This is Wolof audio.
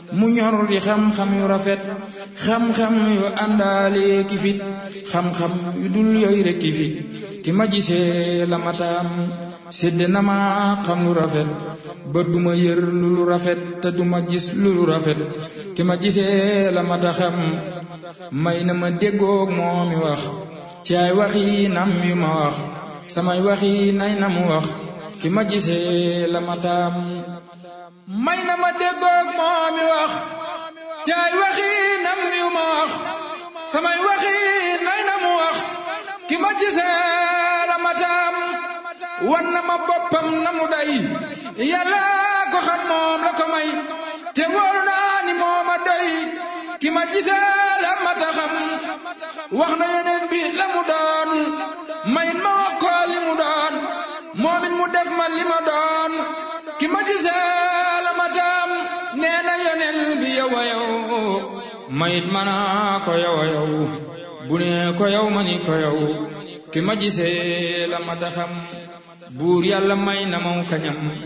mu ñor di xam-xam yu rafet xam-xam yu àndaale ki fit xam-xam yu dul yooyu rek ki fit ki ma gisee la mataam sédd na ma xam lu rafet ba duma yër lu lu rafet te duma gis lu lu rafet ki ma gisee la mata xam may na ma déggoog moo mi wax ci ay waxi nam yu ma wax samay waxi nay na mu wax ki ma gisee la mataam may na ma déggoog moo mi wax ci ay waxi nam yu ma wax samay waxi nay na mu wax ki ma gisee la mataam wan na ma boppam na mu day yàlla ko xam moom la ko may te wóor naa ni moo ma doy ki ma gisee la mata xam wax na yeneen bi la mu doon mayit ma wax ko li mu doon moomin mu def ma li ma doon ki ma gisee la mataam nee na yeneen bi yow a yow mayit ma naa ko yow a yow bu ne ko yow ma ni ko yow ki ma gisee la mata xam buur yàlla may na maw kañam